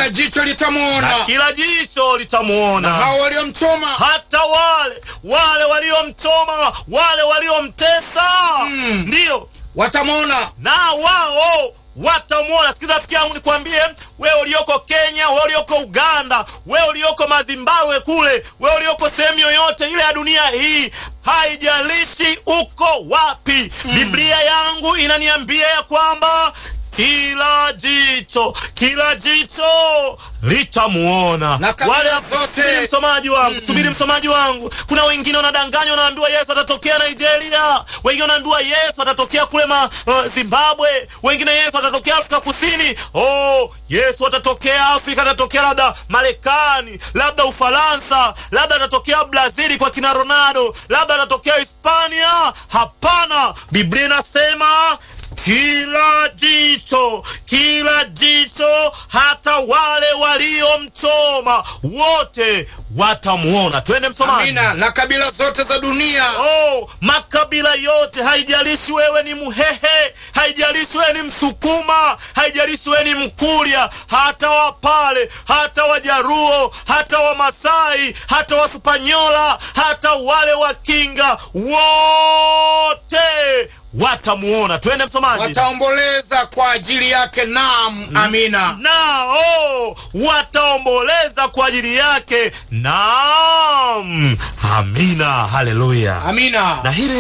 kila jicho litamwona, na kila jicho litamwona, hao waliomchoma hata wale wale waliomchoma, wale waliomtesa, Mm. ndiyo watamwona. na wao watamwona. Sikiza rafiki yangu, nikwambie wewe ulioko Kenya, wewe ulioko Uganda, wewe ulioko Mazimbabwe kule, wewe ulioko sehemu yoyote ile ya dunia hii, haijalishi uko wapi, Biblia yangu inaniambia ya kwamba kila jicho kila jicho litamuona. Na kabila Wale zote. subiri msomaji wangu, subiri msomaji wangu. Kuna wengine wanadanganywa, wanaambiwa Yesu atatokea Nigeria, wengine wanaambiwa Yesu atatokea kule ma, uh, Zimbabwe, wengine Yesu atatokea Afrika Kusini. Oh, Yesu atatokea Afrika, atatokea labda Marekani, labda Ufaransa, labda atatokea Brazili kwa kina Ronaldo, labda atatokea Hispania. Hapana, Biblia inasema kila jicho, kila jicho, hata wale waliomchoma wote watamuona. Twende msomaji. Amina. Na kabila zote za dunia Oh, makabila yote, haijalishi wewe ni Muhehe, haijalishi wewe ni Msukuma, haijalishi wewe ni Mkurya, hata Wapale, hata Wajaruo, hata Wamasai, hata Waspanyola, hata wale Wakinga, wote watamuona. Twende msomaji. wataomboleza kwa ajili yake. Naam, amina. nao wataomboleza kwa ajili yake. Naam, amina, haleluya. Amina. Na hili